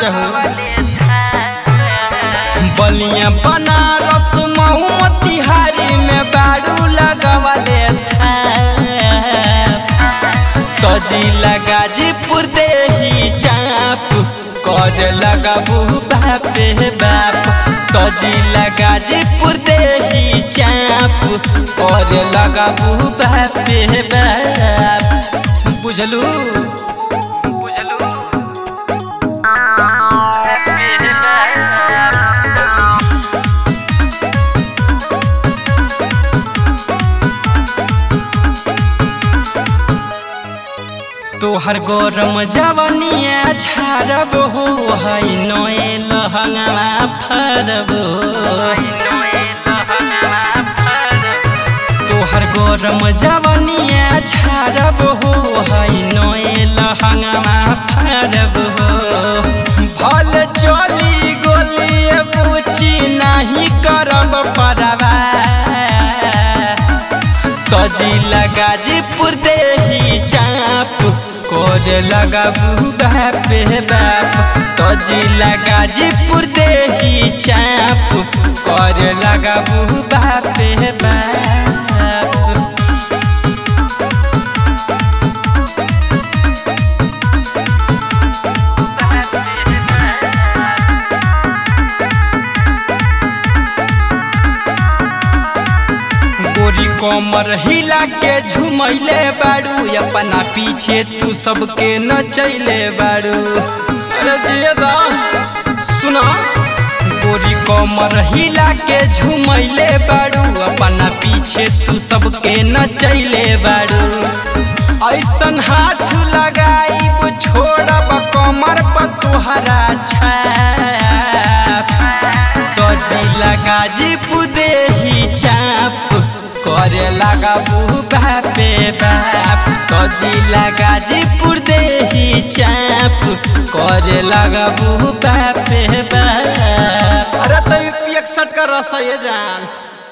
हो बलिया बनारस मऊ मोतिहारी में बारू लगवले था तजिला गाजीपुर देही चाप कर लगाबू बापे बाप तजिला गाजीपुर देही चाप कर लगाबू बापे बाप बुझलू बुझलू तोहर गरम जवनिया झारब हो है नए लहंगा फरब तोहर गरम जवनिया झारब हो है नए लहंगा फरब भल चली गोली पूछी नहीं करब परवा तजिला गाजीपुर देही चाप कर लगाबू बापे बाप तजिला गाजीपुर देही चाप कर लगाबू बापे बाप गोरी कमर हिला के झुमैले बाड़ू अपना पीछे तू सबके नचैले बाड़ू अरे जियदा सुना गोरी कमर हिला के झुमैले बाड़ू अपना पीछे तू सबके नचैले बाड़ू ऐसन हाथ लगाई छोड़ब कमर पर तुहरा छाप तजिला गाजीपुर देही चाप करे लगाबू बापे बाप तजिला गाजीपुर देही चाप करे लगाबू बापे बाप अरे तो इकसठ का रस ये जान